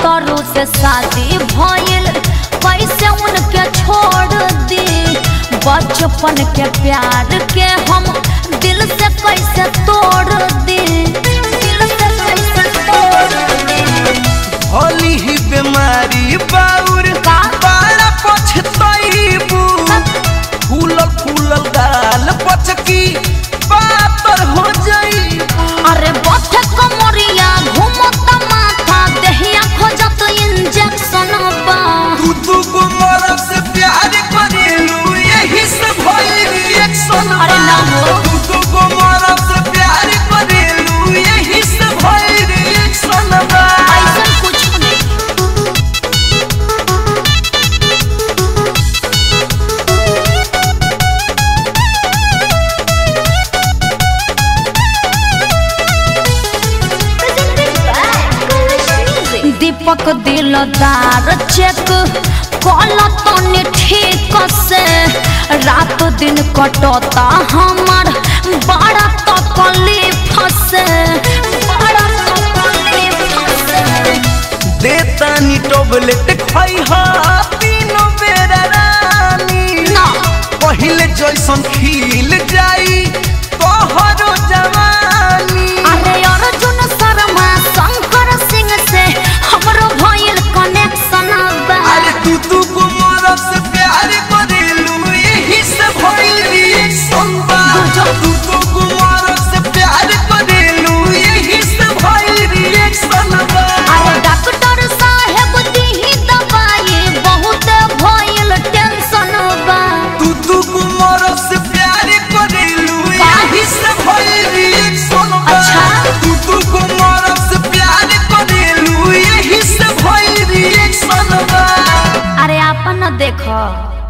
भतरू से शादी भइल कैसे उनके छोड़ दी बचपन के प्यार के हम दिल से कैसे तोड़ दी दिल से कैसे तोड़ दी होली ही बीमारी बाउर का? बड़ा पछतईबू फूलल फूलल गाल पचकी पातर हो जाईबू अरे बथे कमरिया घूमत माथा देहिया खोजत इंजेक्शन बा तू तू को मरब से प्यार करेलू यही से भइल रिएक्शन अरे ना हो। तू तू को मरब से प्यार करेलू यही से भइल रिएक्शन बा ऐसन कुछ नहीं दीपक दिलदार चेक कल तनी ठीक से रात दिन कटता हमार बड़ा तकलीफ से बड़ा तकलीफ से देतानी टोबलेट खाई हा तीनों बेरा रानी ना पहिले जैसन खिल जाई तोहरो जवानी अरे अर्जुन शर्मा शंकर सिंह से हमरो भइल कनेक्शन बा अरे तू तू को मरब से प्यार करेलू यही से भइल रिएक्शन बा तू तू को मरब से प्यार करेलू यही से भइल रिएक्शन बा अरे डॉक्टर साहेब दीही दवाई बहुत भइल टेंशन बा तू तू को मरब से प्यार करेलू यही से भइल रिएक्शन बा अच्छा। तू तू को मरब से प्यार करेलू यही से भइल रिएक्शन बा अरे आपन देखो